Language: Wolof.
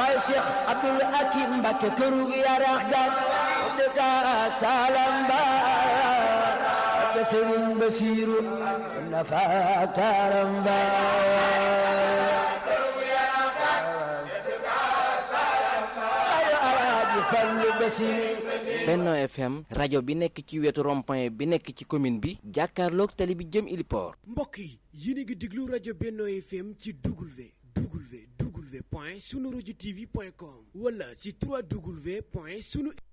Baay Cheikh Abdul Hakim Mbakke këru yarax ga dëkkaat Salam Ba ak Sëriñ Basiiru nafa taaram ba Benno FM rajo bi nekk ci wetu rond-point bi nekk ci commune bi jàkkaarloog tali bi jëm Iliport mbokk yi yéen a ngi déglu rajo Benno FM ci W W W point sunu rajo TV point com wala ci 3W point sunu